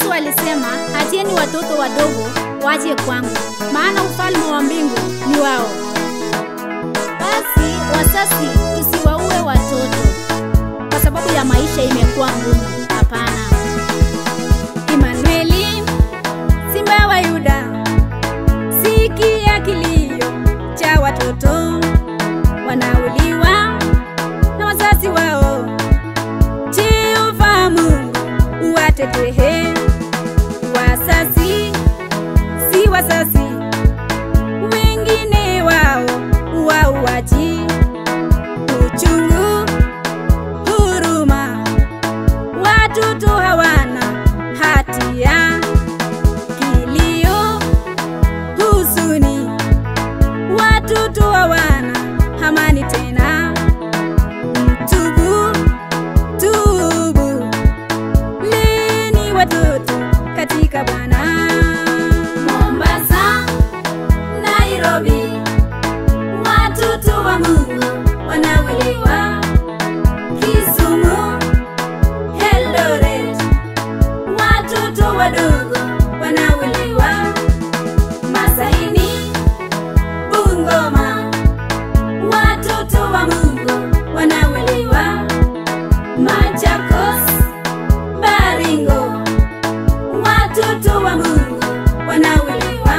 Yesu alisema, acheni watoto wadogo waje kwangu, maana ufalme wa mbingu ni wao. Basi wasasi, tusiwaue watoto kwa sababu ya maisha imekuwa ngumu. Hapana. Imanueli, simba wa Yuda, sikia kilio cha watoto wanauliwa na wazazi wao. Jehova Mungu uwatetee wasasi, si wasasi wengine wao wauaji, uchungu, huruma, watoto hawana hatia, kilio, huzuni, watoto hawana amani tena. Mtubu, tubu, leni watoto katika Bwana. Mombasa, Nairobi, watoto wa Mungu wanawiliwa. Kisumu, Eldoret, watoto wadogo wanawiliwa. Masaini, Bungoma, watoto wa Mungu wanawiliwa. Machakos, Baringo, watoto wa Mungu wanawiliwa.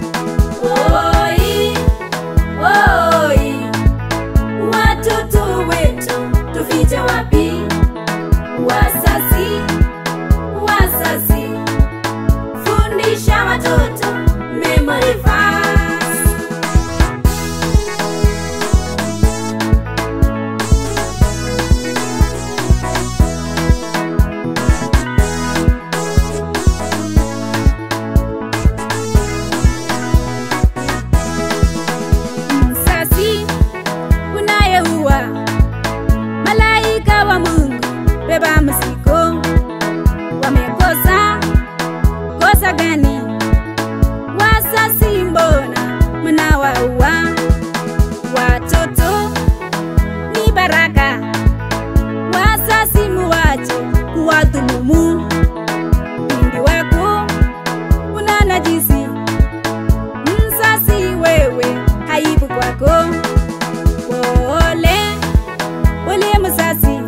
Oi, oi, watoto wetu tufiche wapi? Wasasi, wasasi, fundisha watoto memory verse. Msasi unayeua malaika wa Mungu, beba mzigo. Wamekosa kosa gani? Wasasi, mbona mnawaua watoto? Ni baraka, wasasi muwache kuwadhulumu. Wingi wako una najisi msasi wewe, aibu kwako. Pole pole msasi,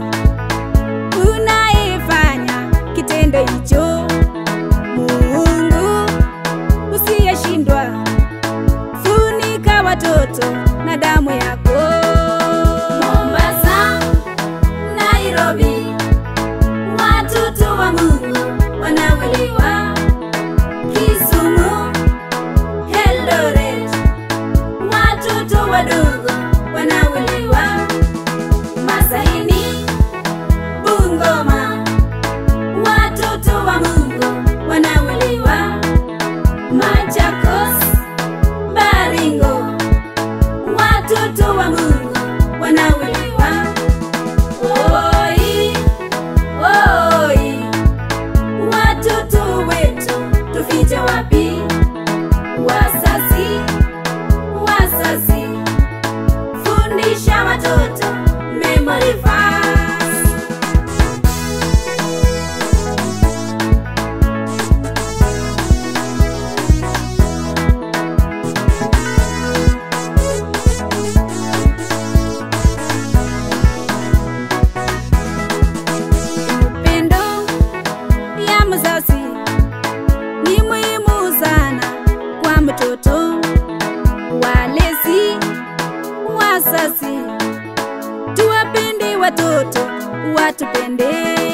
unaifanya kitendo hicho. Mungu usiyeshindwa, funika watoto na damu yako. Mombasa, Nairobi, watoto wa Mungu wanawiliwa. Kisumu, Eldoret, watoto wadogo wanauliwa. Masaini, Bungoma, watoto wa Mungu wanauliwa. Machakos, Baringo, watoto wa Mungu wanauliwa. Oi, oi, watoto wetu tufiche wapi? Wasasi, wasasi, fundisha watoto memory verse. Upendo ya mzazi ni muhimu sana kwa mtoto. Walezi, wasasi, tuwapende watoto, watupende.